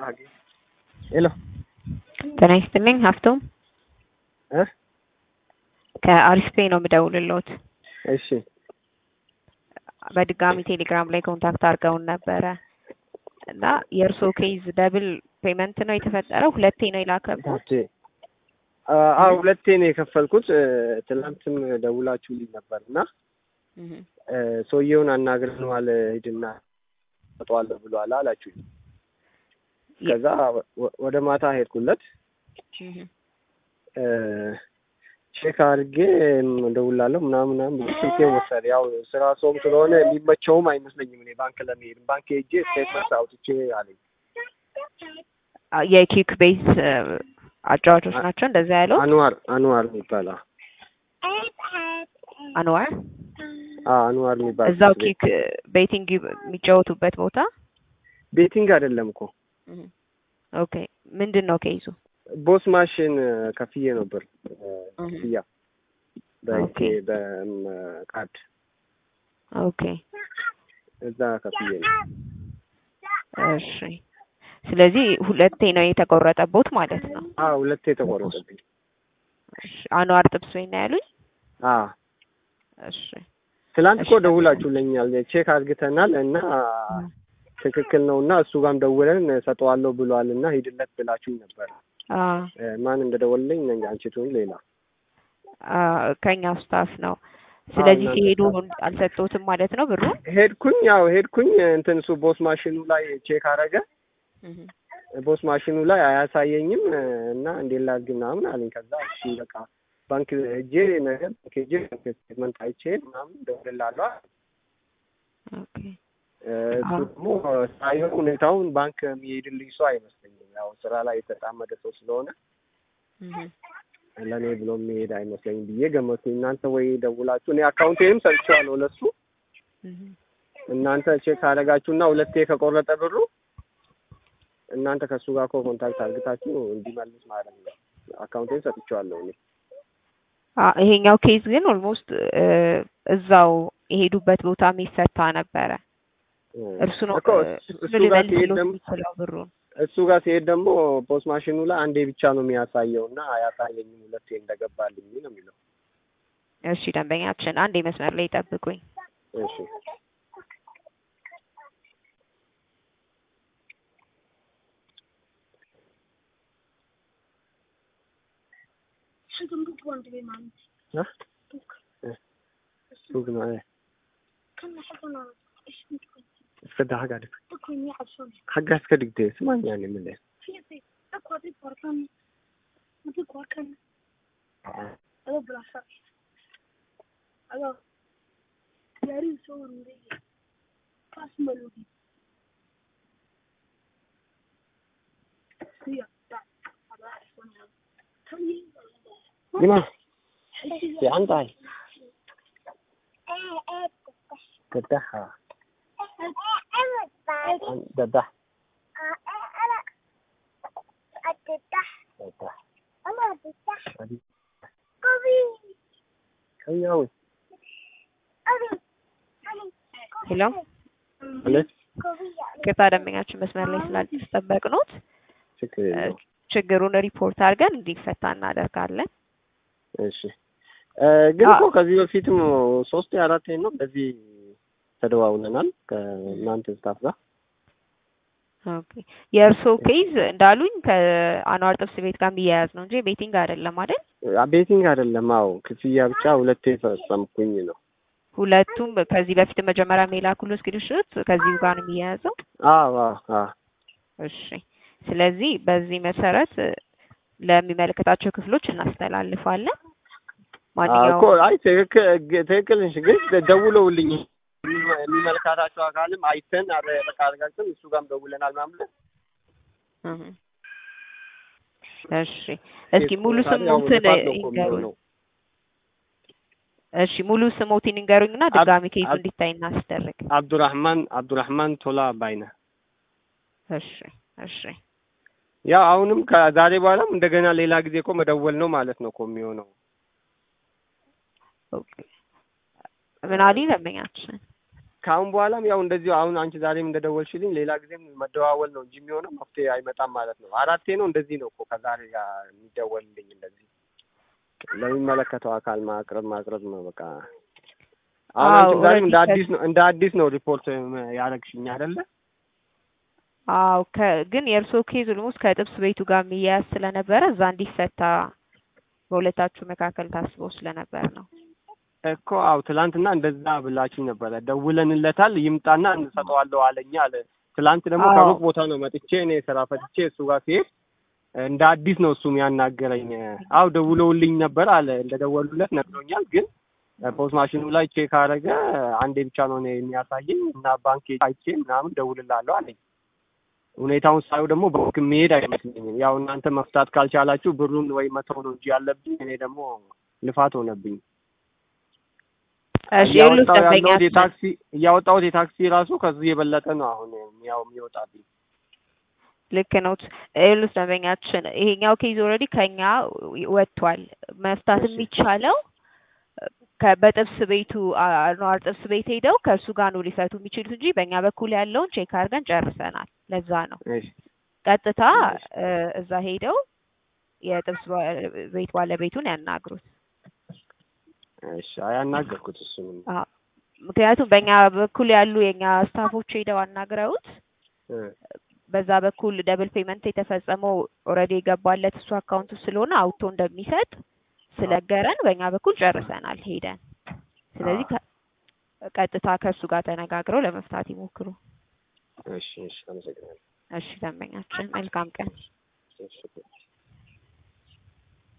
ሄሎ ጤና ይስጥልኝ ሀፍቶም እ ከአሪፍ ፔይ ነው የምደውልልዎት። እሺ በድጋሚ ቴሌግራም ላይ ኮንታክት አድርገውን ነበረ እና የእርስዎ ኬዝ ደብል ፔመንት ነው የተፈጠረው? ሁለቴ ነው የላከብዎት? ኦኬ አዎ ሁለቴ ነው የከፈልኩት። ትናንትም ደውላችሁልኝ ነበር እና እህ ሰውየውን አናግረነዋል ሂድና ሰጠዋለሁ ብሏል አላችሁኝ። ከዛ ወ- ወደ ማታ ሄድኩለት እህ ቼክ አድርጌ እደውላለሁ ምናምን ምናምን ብሎ ስልኬን ወሰደ። ያው ስራ ሰውም ስለሆነ የሚመቸውም አይመስለኝም እኔ ባንክ ለመሄድ ባንክ ሄጄ ስቴትመንት አውጥቼ አለኝ። የኪክ ቤዝ አጫዋቾች ናቸው እንደዛ ያለው አንዋር አንዋር የሚባል አዎ አንዋር አዎ፣ አንዋር የሚባል እዛው ቤት። ኪክ ቤቲንግ የሚጫወቱበት ቦታ ቤቲንግ አይደለም እኮ እህ ኦኬ ምንድን ነው ኬዙ? ቦስ ማሽን ከፍዬ ነበር እህ ክፍያ ኦኬ። በካርድ ኦኬ እዛ ከፍዬ ነው። እሺ ስለዚህ ሁለቴ ነው የተቆረጠቦት ማለት ነው። አዎ ሁለቴ ተቆረጠብኝ። እሺ አንዋር ጥብስ ወይ ነው ያሉኝ? አዎ እሺ ትላንት እኮ እሺ። ደውላችሁልኛል ቼክ አድርግተናል እና ትክክል ነው እና እሱ ጋርም ደውለን ሰጠዋለሁ ብሏል እና ሂድለት ብላችሁኝ ነበር። አ ማን እንደደወለልኝ ነኝ አንቺ ትሁን ሌላ አ ከኛው ስታፍ ነው። ስለዚህ እናንተ ሲሄዱ ስታፍ። አልሰጡትም ማለት ነው ብሩ? ሄድኩኝ ያው ሄድኩኝ እንትን እሱ ቦስ ማሽኑ ላይ ቼክ አረገ እህ ቦስ ማሽኑ ላይ አያሳየኝም እና እንዴት ላድርግ ምናምን አለኝ። ከዛ እሺ በቃ ባንክ ሄጄ ነገር ባንክ ሄጄ ስቴትመንት አይቼ ምናምን እደውልልሃለሁ አለ። ኦኬ እሱ አዎ። ደግሞ ሳየው ሁኔታውን ባንክ የሚሄድልኝ ሰው አይመስለኝም። ያው ስራ ላይ የተጣመደ ሰው ስለሆነ እህ ለእኔ ብሎ የሚሄድ አይመስለኝም ብዬ ገመቱኝ። እናንተ ወይ ደውላችሁ እኔ አካውንቴንም ሰጥቼዋለሁ ለሱ እህ እናንተ ቼክ አደረጋችሁና ሁለቴ ከቆረጠ ብሩ እናንተ ከእሱ ጋር እኮ ኮንታክት አድርግታችሁ እንዲመልስ ማለት ነው። አካውንቴን ሰጥቼዋለሁ እኔ አ ይሄኛው ኬዝ ግን ኦልሞስት እዛው የሄዱበት ቦታ የሚፈታ ነበረ። እርሱ ነው እኮ እ፣ እሱ እሱ ጋር ሊመልስሎት ሲሄድ ደግሞ የሚችለው ብሩን። እሱ ጋር ሲሄድ ደግሞ ፖስት ማሽኑ ላይ አንዴ ብቻ ነው የሚያሳየው እና አያሳየኝም ሁለቴ እንደገባልኝ ነው የሚለው። እሺ ደንበኛችን አንድ መስመር ላይ ይጠብቁኝ። እሺ ها؟ سوق معايا اسكت حاجة عليك حاجة اسكت كده اسمعني يعني من الاخر لما في عندي تدحها تدح تدح خياوي ሄሎ ليش ቅርታ ደንበኛችን መስመር ላይ ስላልተጠበቅኖት شكرا እ፣ لله. ችግሩን ሪፖርት አድርገን እንዲፈታ እናደርጋለን። እሺ እ፣ ግን አ- እኮ ከዚህ በፊትም ሶስት አራት ነው እንደዚህ ተደዋውለናል ከእናንተ ስታፍ ጋር ኦኬ የእርስዎ ኬዝ እንዳሉኝ ከአንዋር ጥብስ ቤት ጋር የሚያያዝ ነው እንጂ ቤቲንግ አይደለም አይደል? ቤቲንግ አይደለም። አዎ ክፍያ ብቻ ሁለቴ ፈጸምኩኝ ነው። ሁለቱም ከዚህ በፊት መጀመሪያ የላኩሉ ስክሪንሾት ከዚሁ ጋር ነው የሚያያዘው። አዎ አዎ አዎ እሺ ስለዚህ በዚህ መሰረት እ፣ ለሚመለከታቸው ክፍሎች እናስተላልፋለን። አዎ እኮ ማንኛውም አይ ትክክል ትክክል ነሽ። ግን ደውለውልኝ የሚመ- የሚመለከታቸው አካልም አይተን አረ በቃ አረጋግጠን እሱ ጋርም ደውለናል ምናምን ብለን እህ። እሺ እስኪ ሙሉ ታዲያ ያው ስሞትን ልፋት ነው እኮ ይንገሩኝ። የሚሆነው። እሺ ሙሉ ስሞትን ይንገሩኝና ድጋሚ ኬዙ አብ- እንዲታይ እናስደርግ። አብዱራህማን አብዱራህማን ቶላ ባይነ እሺ እሺ ያው አሁንም ከዛሬ በኋላም እንደገና ሌላ ጊዜ እኮ መደወል ነው ማለት ነው እኮ የሚሆነው። ኦኬ ምን አሉኝ ደንበኛችን? ከአሁን በኋላም ያው እንደዚሁ አሁን አንቺ ዛሬም እንደደወልሽልኝ ሌላ ጊዜም መደዋወል ነው እንጂ የሚሆነው መፍትሄ አይመጣም ማለት ነው። አራቴ ነው እንደዚህ ነው እኮ ከዛሬ ጋር የሚደወልልኝ እንደዚህ ለሚመለከተው አካል ማቅረብ ማቅረብ ነው በቃ። አሁን አዎ፣ አንቺ ዛሬም እንደ ኦልሬዲ አዲስ ነው እንደ አዲስ ነው ሪፖርት ያደረግሽኝ አይደለ? አዎ ከ- ግን የእርስዎ ኬዝ ኦልሞስት ከጥብስ ቤቱ ጋር የሚያያዝ ስለነበረ እዛ እንዲፈታ በሁለታችሁ መካከል ታስቦ ስለነበር ነው። እኮ አው ትላንትና እንደዛ ብላችሁ ነበረ። ደውለንለታል ይምጣና እንሰጠዋለሁ አለኝ አለ። ትላንት ደግሞ አዎ። ከሩቅ ቦታ ነው መጥቼ እኔ ስራ ፈትቼ እሱ ጋር ሲሄድ እንደ አዲስ ነው እሱም ያናገረኝ። አው ደውለውልኝ ነበር አለ። እንደደወሉለት ነግሮኛል። ግን ፖስት ማሽኑ ላይ ቼክ አደረገ። አንዴ ብቻ ነው እኔ የሚያሳየኝ እና ባንክ አይቼ ምናምን ደውልላለሁ አለኝ። ሁኔታውን ሳየው ደግሞ ባንክ መሄድ አይመስለኝም። ያው እናንተ መፍታት ካልቻላችሁ ብሩን ወይ መተው ነው እንጂ ያለብኝ እኔ ደግሞ ልፋት ሆነብኝ። እሺ ይኸውልህ እያወጣው ያለሁት ደንበኛችን የታክሲ እያወጣሁት የታክሲ ራሱ ከዚህ የበለጠ ነው አሁን ያው የሚወጣብኝ። ልክ ነው። ይኸውልህ ደንበኛችን ይሄኛው ኬዝ ኦልሬዲ ከኛ ወጥቷል። መፍታት እሺ። የሚቻለው ከ- በጥብስ ቤቱ አኗር ጥብስ ቤት ሄደው ከእሱ ጋር ነው ሊፈቱ የሚችሉት እንጂ በእኛ በኩል ያለውን ቼክ አድርገን ጨርሰናል። ለዛ ነው እሺ ቀጥታ እሺ። እ፣ እዛ ሄደው የጥብስ ባ- ቤት ባለቤቱን ያናግሩት። እሺ አያናገርኩት እሱንም አዎ፣ ምክንያቱም በእኛ በኩል ያሉ የእኛ ስታፎች ሄደው አናግረውት እ፣ በዛ በኩል ደብል ፔመንት የተፈጸመው ኦልሬዲ የገባለት እሱ አካውንቱ ስለሆነ አውቶ እንደሚሰጥ ስለገረን በእኛ በኩል ጨርሰናል ሄደን። ስለዚህ ከ- ቀጥታ ከእሱ ጋር ተነጋግረው ለመፍታት ይሞክሩ። እሺ እሺ አመሰግናለሁ። እሺ ደንበኛችን፣ መልካም ቀን። እሺ